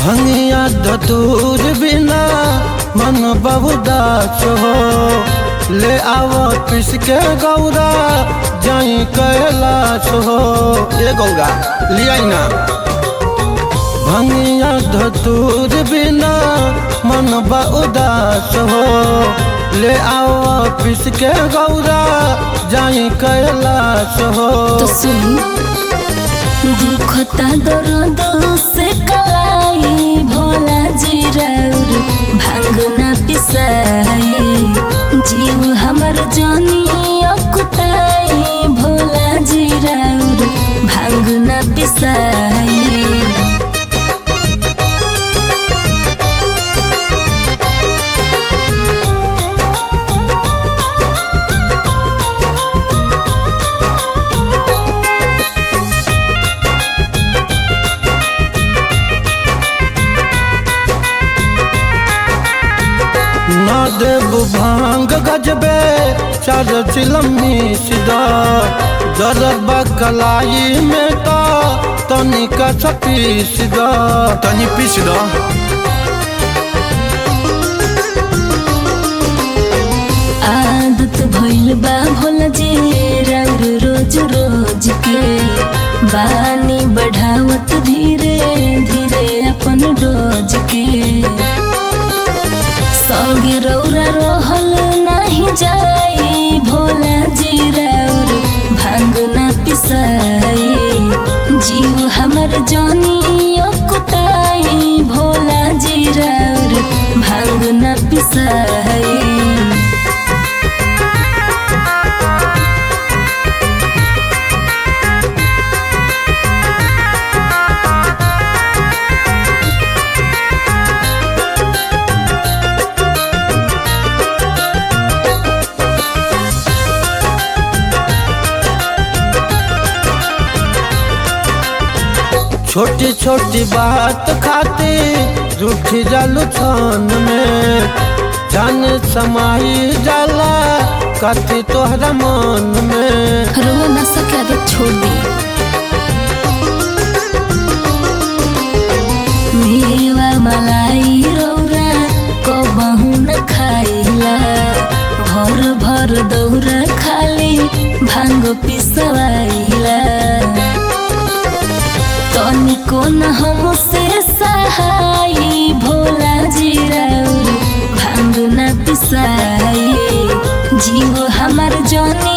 भंगिया धतूर बिना मन बहुदास हो ले आवो पिस के गौरा जाई कैलाश हो ए गौरा लिया ना भंगिया धतूर बिना मन बहुदास हो ले आओ पिस के गौरा जाई कैलाश हो तो सुन दुखता दर्द से कलाई भोला जी राउर भांग ना पिसाई जीव हमर जानी अकुताई भोला जी राउर भांग ना पिसाई ना देव भांग गजबे चार चिलमी सिदा जरबा कलाई में का तनिका छपी सिदा तनी पीस दो आदत भइल बा भोला जी राउर रोज रोज के बानी बढ़ावत धीरे धीरे अपन रोज के संगे रौरा रहल नाही जाई भोला जी राउर भांग ना पिसाई जीव हमर जानी अकुताई भोला जी राउर भांग ना पिसाई छोटी छोटी बात खाती रूठ जालू छन में जान समाई जाला कथी तोहरा मन में रो न सके आदत छोड़ दी मेवा मलाई रौरा कबहू न खाइला भर भर दौरा खाली भांग पिसवाइला तनिको न हमसे सहाय भोला जी राउर भांग न पिसाई जीव हमर जानी